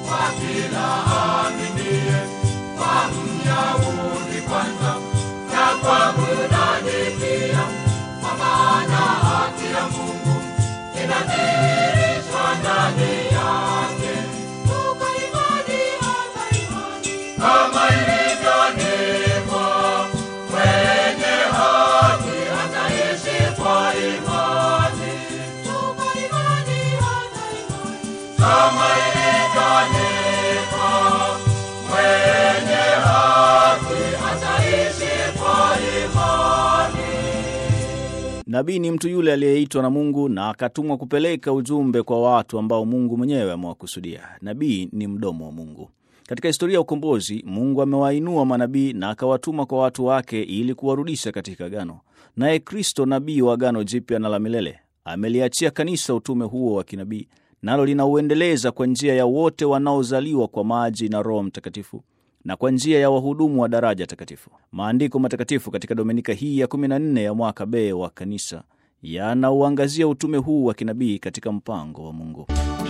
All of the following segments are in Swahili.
kwa kila aaminie, kwa Myahudi kwanza na kwa Myunani pia, kwa maana haki ya Mungu inadhihirishwa ndani yake. Toka imani hata imani, kama ilivyoandikwa, mwenye haki ataishi kwa imani. Toka imani hata imani, kama ilivyoandikwa, mwenye haki ataishi kwa imani. Nabii ni mtu yule aliyeitwa na Mungu na akatumwa kupeleka ujumbe kwa watu ambao Mungu mwenyewe amewakusudia. Nabii ni mdomo wa Mungu. Katika historia ya ukombozi, Mungu amewainua manabii na akawatuma kwa watu wake ili kuwarudisha katika agano. Naye Kristo, nabii wa agano jipya na la milele, ameliachia kanisa utume huo wa kinabii, nalo linauendeleza kwa njia ya wote wanaozaliwa kwa maji na Roho Mtakatifu na kwa njia ya wahudumu wa daraja takatifu. Maandiko matakatifu katika dominika hii ya 14 ya mwaka B wa kanisa yanauangazia utume huu wa kinabii katika mpango wa Mungu.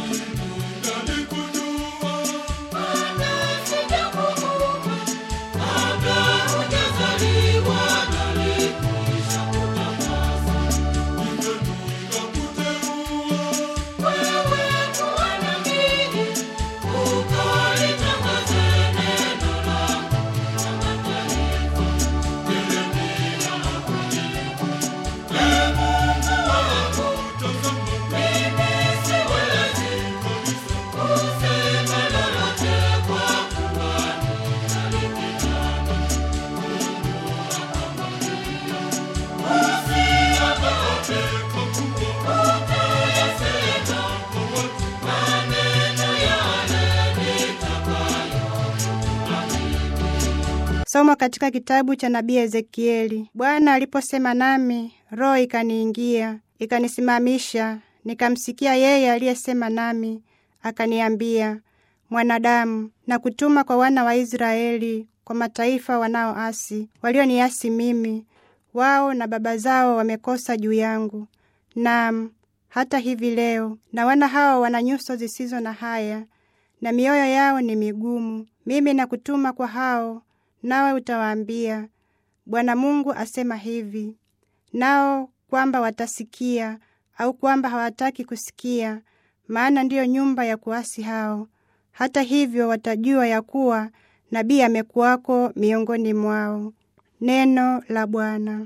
Somo katika kitabu cha nabii Ezekieli. Bwana aliposema nami, roho ikaniingia, ikanisimamisha, nikamsikia yeye aliyesema nami, akaniambia, mwanadamu, na kutuma kwa wana wa Israeli, kwa mataifa wanaoasi, walioniasi mimi, wao na baba zao wamekosa juu yangu. Naam, hata hivi leo, na wana hao wana nyuso zisizo na haya, na mioyo yao ni migumu. Mimi nakutuma kwa hao nawe utawaambia, Bwana Mungu asema hivi. Nao kwamba watasikia au kwamba hawataki kusikia, maana ndiyo nyumba ya kuasi hao. Hata hivyo watajua ya kuwa nabii amekuwako miongoni mwao. Neno la Bwana.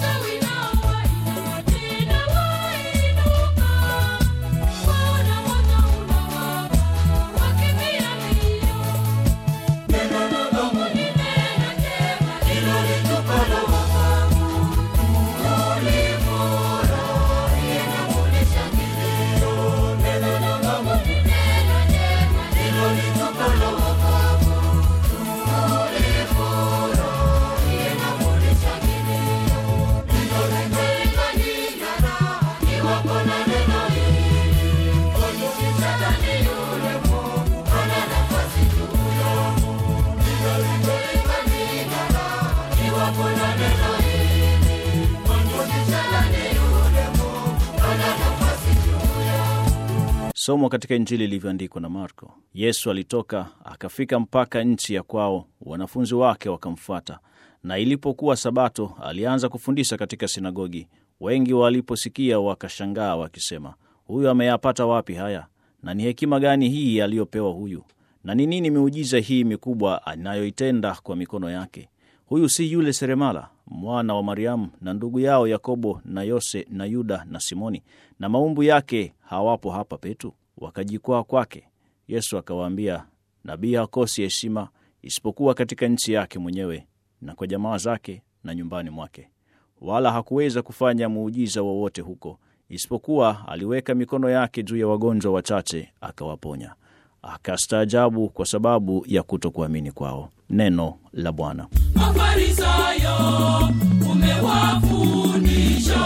Somo katika Injili ilivyoandikwa na Marko. Yesu alitoka akafika mpaka nchi ya kwao, wanafunzi wake wakamfuata. Na ilipokuwa Sabato, alianza kufundisha katika sinagogi. Wengi waliposikia wakashangaa, wakisema, huyu ameyapata wapi haya? Na ni hekima gani hii aliyopewa huyu? Na ni nini miujiza hii mikubwa anayoitenda kwa mikono yake? Huyu si yule seremala mwana wa Mariamu na ndugu yao Yakobo na Yose na Yuda na Simoni, na maumbu yake hawapo hapa petu? Wakajikwaa kwake. Yesu akawaambia, nabii hakosi heshima isipokuwa katika nchi yake mwenyewe na kwa jamaa zake na nyumbani mwake. Wala hakuweza kufanya muujiza wowote huko, isipokuwa aliweka mikono yake juu ya wagonjwa wachache akawaponya. Akastaajabu kwa sababu ya kutokuamini kwao. Neno la Bwana. Mafarisayo umewafundisha,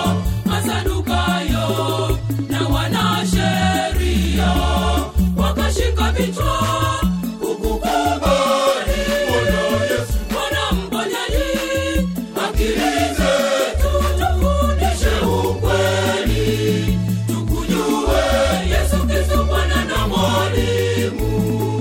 Masadukayo na wanasheria wakashika vichwa kukukubali. Bwana mponyaji, akili zetu tufundishe ukweli, tukujue Yesu Kristo Bwana na Mwalimu.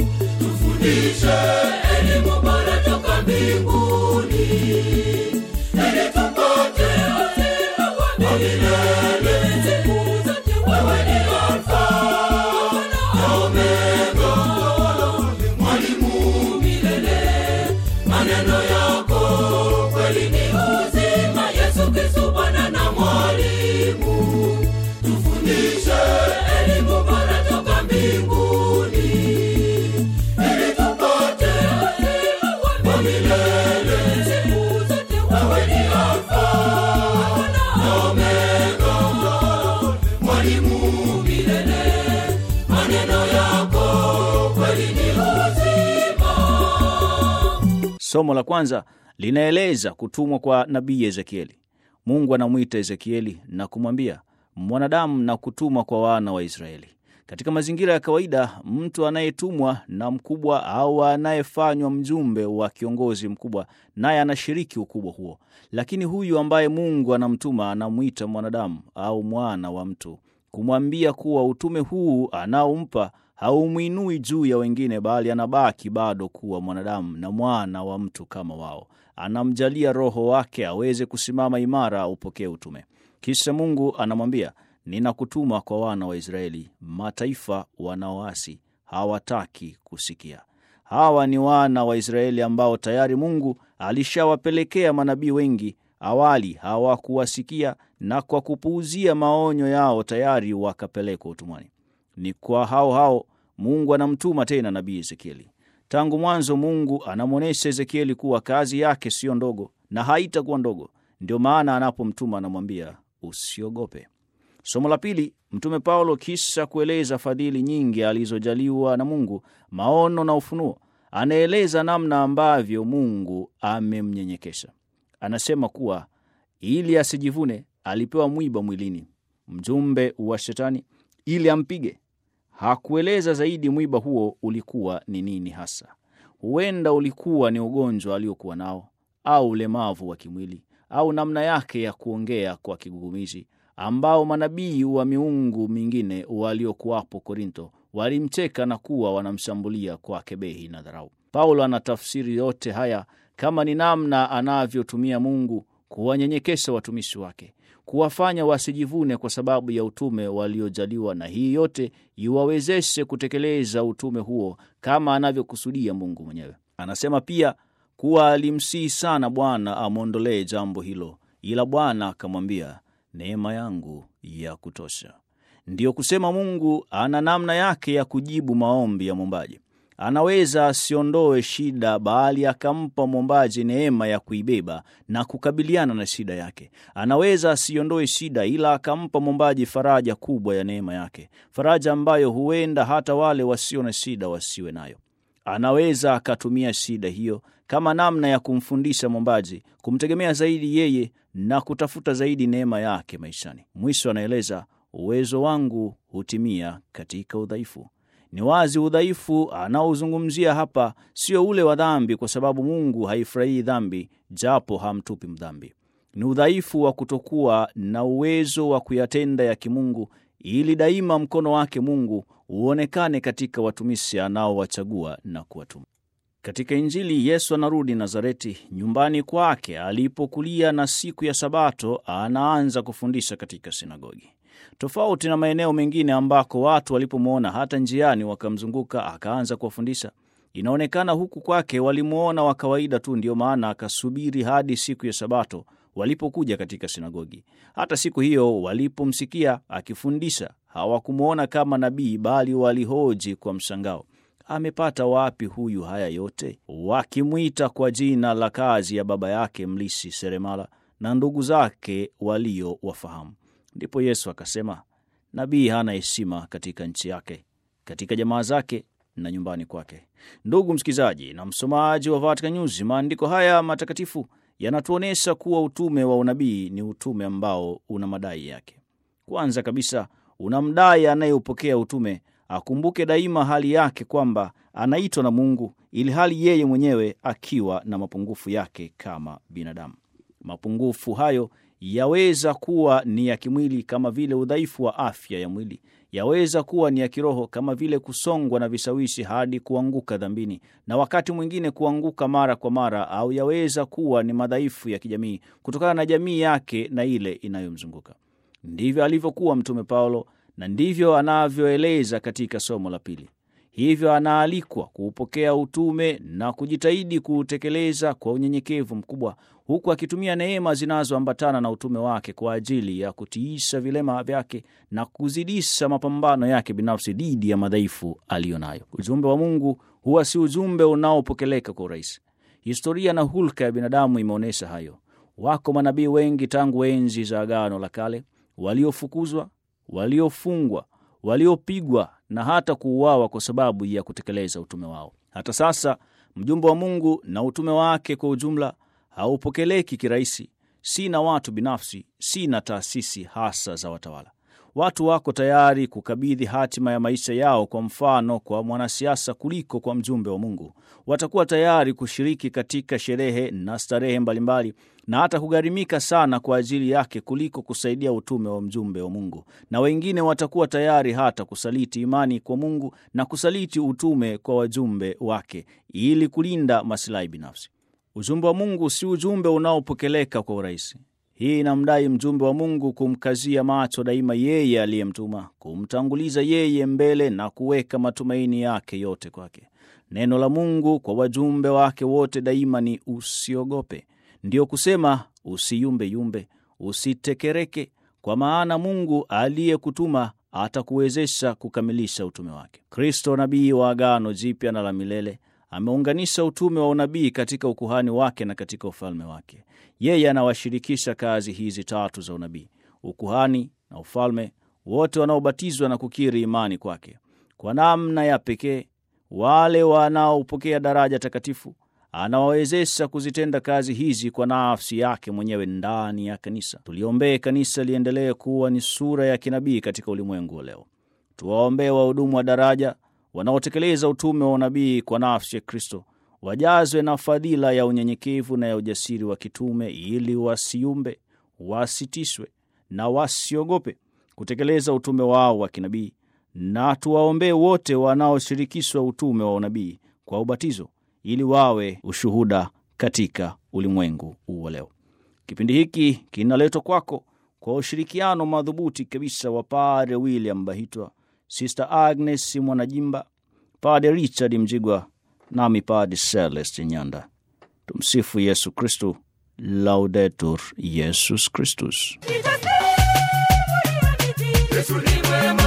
Somo la kwanza linaeleza kutumwa kwa nabii Ezekieli. Mungu anamwita Ezekieli na kumwambia mwanadamu, na kutuma kwa wana wa Israeli. Katika mazingira ya kawaida, mtu anayetumwa na mkubwa au anayefanywa mjumbe wa kiongozi mkubwa, naye anashiriki ukubwa huo. Lakini huyu ambaye Mungu anamtuma anamwita mwanadamu au mwana wa mtu, kumwambia kuwa utume huu anaompa haumwinui juu ya wengine, bali anabaki bado kuwa mwanadamu na mwana wa mtu kama wao. Anamjalia Roho wake aweze kusimama imara, aupokee utume. Kisha Mungu anamwambia ninakutuma kwa wana wa Israeli, mataifa wanaoasi, hawataki kusikia. Hawa ni wana wa Israeli ambao tayari Mungu alishawapelekea manabii wengi awali, hawakuwasikia na kwa kupuuzia maonyo yao tayari wakapelekwa utumwani. Ni kwa hao hao Mungu anamtuma tena nabii Ezekieli. Tangu mwanzo Mungu anamwonyesha Ezekieli kuwa kazi yake siyo ndogo na haitakuwa ndogo. Ndio maana anapomtuma anamwambia usiogope. Somo la pili, Mtume Paulo kisha kueleza fadhili nyingi alizojaliwa na Mungu, maono na ufunuo, anaeleza namna ambavyo Mungu amemnyenyekesha. Anasema kuwa ili asijivune alipewa mwiba mwilini, mjumbe wa Shetani, ili ampige. Hakueleza zaidi mwiba huo ulikuwa ni nini hasa. Huenda ulikuwa ni ugonjwa aliokuwa nao au ulemavu wa kimwili au namna yake ya kuongea kwa kigugumizi ambao manabii wa miungu mingine waliokuwapo Korinto walimcheka na kuwa wanamshambulia kwa kebehi na dharau. Paulo anatafsiri yote haya kama ni namna anavyotumia Mungu kuwanyenyekesha watumishi wake, kuwafanya wasijivune kwa sababu ya utume waliojaliwa, na hii yote iwawezeshe kutekeleza utume huo kama anavyokusudia Mungu mwenyewe. Anasema pia kuwa alimsihi sana Bwana amwondolee jambo hilo, ila Bwana akamwambia neema yangu ya kutosha. Ndiyo kusema Mungu ana namna yake ya kujibu maombi ya mwombaji. Anaweza asiondoe shida, bali akampa mwombaji neema ya kuibeba na kukabiliana na shida yake. Anaweza asiondoe shida, ila akampa mwombaji faraja kubwa ya neema yake, faraja ambayo huenda hata wale wasio na shida wasiwe nayo. Anaweza akatumia shida hiyo kama namna ya kumfundisha mwombaji kumtegemea zaidi yeye na kutafuta zaidi neema yake maishani. Mwisho anaeleza uwezo wangu hutimia katika udhaifu. Ni wazi udhaifu anaozungumzia hapa sio ule wa dhambi, kwa sababu Mungu haifurahii dhambi, japo hamtupi mdhambi. Ni udhaifu wa kutokuwa na uwezo wa kuyatenda ya kimungu, ili daima mkono wake Mungu uonekane katika watumishi anaowachagua na kuwatuma. Katika Injili, Yesu anarudi Nazareti, nyumbani kwake alipokulia, na siku ya Sabato anaanza kufundisha katika sinagogi. Tofauti na maeneo mengine ambako watu walipomwona hata njiani wakamzunguka akaanza kuwafundisha, inaonekana huku kwake walimwona wa kawaida tu, ndiyo maana akasubiri hadi siku ya Sabato walipokuja katika sinagogi. Hata siku hiyo walipomsikia akifundisha hawakumwona kama nabii, bali walihoji kwa mshangao, amepata wapi huyu haya yote? Wakimwita kwa jina la kazi ya baba yake mlisi seremala na ndugu zake walio wafahamu. Ndipo Yesu akasema, nabii hana heshima katika nchi yake, katika jamaa zake na nyumbani kwake. Ndugu msikilizaji na msomaji wa Vatican News, maandiko haya matakatifu yanatuonyesha kuwa utume wa unabii ni utume ambao una madai yake. Kwanza kabisa, unamdai anayeupokea utume akumbuke daima hali yake kwamba anaitwa na Mungu, ili hali yeye mwenyewe akiwa na mapungufu yake kama binadamu. Mapungufu hayo yaweza kuwa ni ya kimwili kama vile udhaifu wa afya ya mwili, yaweza kuwa ni ya kiroho kama vile kusongwa na vishawishi hadi kuanguka dhambini, na wakati mwingine kuanguka mara kwa mara, au yaweza kuwa ni madhaifu ya kijamii kutokana na jamii yake na ile inayomzunguka. Ndivyo alivyokuwa Mtume Paulo na ndivyo anavyoeleza katika somo la pili. Hivyo anaalikwa kuupokea utume na kujitahidi kuutekeleza kwa unyenyekevu mkubwa, huku akitumia neema zinazoambatana na utume wake kwa ajili ya kutiisha vilema vyake na kuzidisha mapambano yake binafsi dhidi ya madhaifu aliyo nayo. Ujumbe wa Mungu huwa si ujumbe unaopokeleka kwa urahisi. Historia na hulka ya binadamu imeonyesha hayo. Wako manabii wengi tangu enzi za Agano la Kale waliofukuzwa, waliofungwa, waliopigwa na hata kuuawa kwa sababu ya kutekeleza utume wao. Hata sasa mjumbe wa Mungu na utume wake kwa ujumla haupokeleki kirahisi, si na watu binafsi, si na taasisi hasa za watawala. Watu wako tayari kukabidhi hatima ya maisha yao, kwa mfano, kwa mwanasiasa kuliko kwa mjumbe wa Mungu. Watakuwa tayari kushiriki katika sherehe na starehe mbalimbali na hata kugharimika sana kwa ajili yake kuliko kusaidia utume wa mjumbe wa Mungu. Na wengine watakuwa tayari hata kusaliti imani kwa Mungu na kusaliti utume kwa wajumbe wake ili kulinda masilahi binafsi. Ujumbe wa Mungu si ujumbe unaopokeleka kwa urahisi. Hii inamdai mjumbe wa Mungu kumkazia macho daima yeye aliyemtuma, kumtanguliza yeye mbele na kuweka matumaini yake yote kwake. Neno la Mungu kwa wajumbe wake wote daima ni usiogope, ndiyo kusema usiyumbeyumbe, usitekereke, kwa maana Mungu aliyekutuma atakuwezesha kukamilisha utume wake. Kristo, nabii wa Agano Jipya na la milele, ameunganisha utume wa unabii katika ukuhani wake na katika ufalme wake. Yeye anawashirikisha kazi hizi tatu za unabii, ukuhani na ufalme, wote wanaobatizwa na kukiri imani kwake. Kwa namna ya pekee, wale wanaopokea daraja takatifu anawawezesha kuzitenda kazi hizi kwa nafsi yake mwenyewe ndani ya kanisa. Tuliombee kanisa liendelee kuwa ni sura ya kinabii katika ulimwengu wa leo. Tuwaombee wahudumu wa daraja wanaotekeleza utume wa unabii kwa nafsi ya Kristo, wajazwe na fadhila ya unyenyekevu na ya ujasiri wa kitume, ili wasiumbe, wasitishwe na wasiogope kutekeleza utume wao wa kinabii. Na tuwaombee wote wanaoshirikishwa utume wa unabii kwa ubatizo, ili wawe ushuhuda katika ulimwengu huu wa leo. Kipindi hiki kinaletwa kwako kwa ushirikiano madhubuti kabisa wa Padre William Bahitwa, Sister Agnes Mwanajimba, Padre Richard Mjigwa nami Padre Celeste Nyanda. Tumsifu Yesu Kristu, Laudetur Yesus Kristus. Yesu ni mwema.